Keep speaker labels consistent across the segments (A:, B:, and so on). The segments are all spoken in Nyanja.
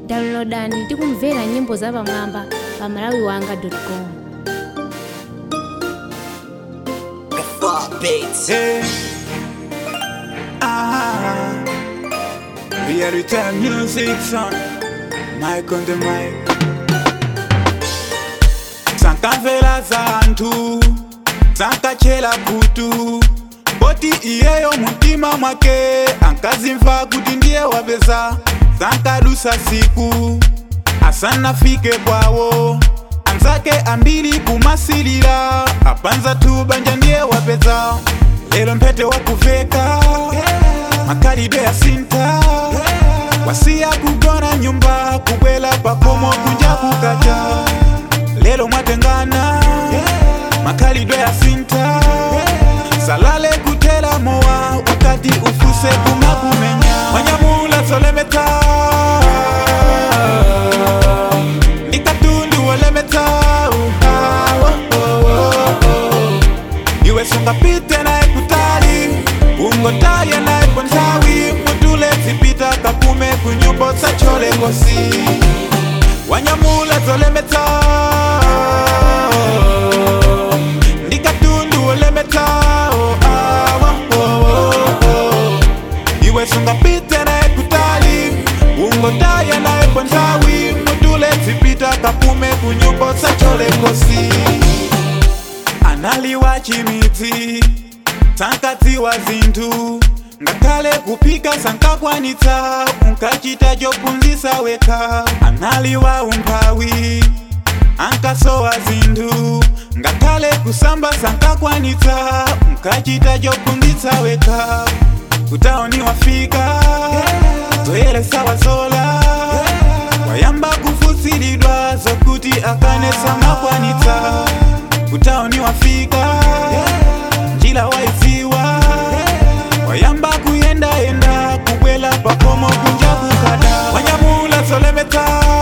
A: downloadani ndi kumvera nyimbo zapamwamba pa malawiwanga.com
B: The fuck beats.
C: Hey. Ah. Reality music son. Mic on the mic. Sankamvera zantu sankachela kutu boti iyeyo mutima mwake ankazimva kuti ndiye wapeza sankadusa siku asanafike kwawo anzake ambiri kumasilira apanza tu banja ndiye wapeza lero mpete wakuveka makalidwe ya sinta wasiya kugona nyumba kubwela pakomo kunja kukacha lero mwatengana makalidwe ya sinta salale kutela mowa ukati ufuse kumakumenya wanyamula solemeta ndikatundu wolemeta uha, oh, oh, oh, oh. iwe sungapite naye kutali ungotaye naye pontawi mutule zipita kakume kunyumbo sacholekosi wanyamula zolemeta ndikatundu wolemeta oh, ah, oh, oh, oh. iwe sungapite naye kutali ungotaye naye pontawi mutule zipita kakume kunyumbo sacholekosi analiwa chimidzi sankadziwa zinthu ngakhale kuphika sankakwanitsa unkachita chophunzitsa wekha analiwa umphawi ankasowa zinthu ngakhale kusamba sankakwanitsa unkachita chophunzitsa wekha kutaoni wafika zoyelesa wazola wayamba kufutsiridwa zokuti akanesa makwanitsa kutaoni wafika njila waiziwa wayamba kuyendayenda kubwela pakomo kunja kukada wanyamula solemeta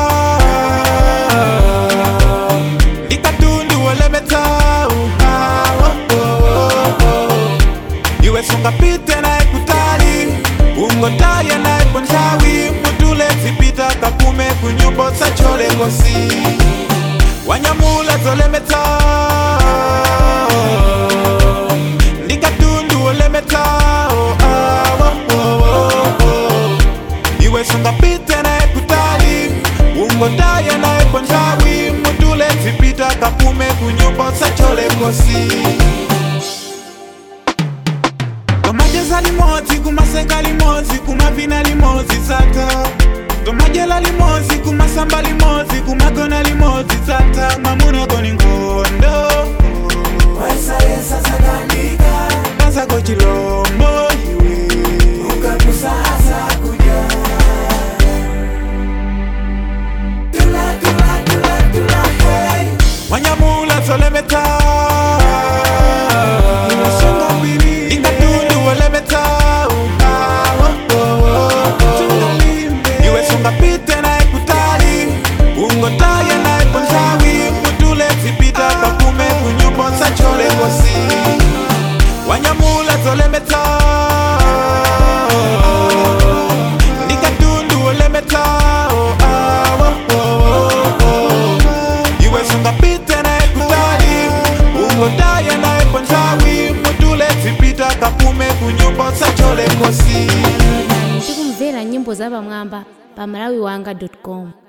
C: ndikatundu wolemeta uha, oh, oh, oh, oh. iwe sungapite naye kutali ungotaye naye pontawi mutule zipita kakume kunyumbo sacholekosi wanyamula zolemeta ndikatundu wolemeta oh, ah, oh, oh, oh, oh. iwe sungapite naye kutali ungotaye naye pontawi mutule zipita kakume kunyumbo sacholekosi tomajeza limodzi kumaseka limodzi kumavina limodzi tsata tomajela limodzi kumasamba limodzi kumagona limodzi tsata mamunagoni ngondo
D: Waisayesa sakandika
C: kasako chilombo iwe
D: ukakusasa kuja tula tula tula tula hey
C: wanyamula solemeta ingatundu wolemeta uha, oh, oh, oh, oh. iwe sungapite naye kutali ungotaye naye pontawi mutule zipita kakume kunyumbo sacholekosi wanyamula zolemeta ndikatundu wolemeta oh, ah, oh, oh, oh. iwe sungapite naye kutali ungotaye naye pontawi mutule zipita kakume kunyumbo sacholekosi
A: ndi kumvera nyimbo zapamwamba pa malawiwanga.com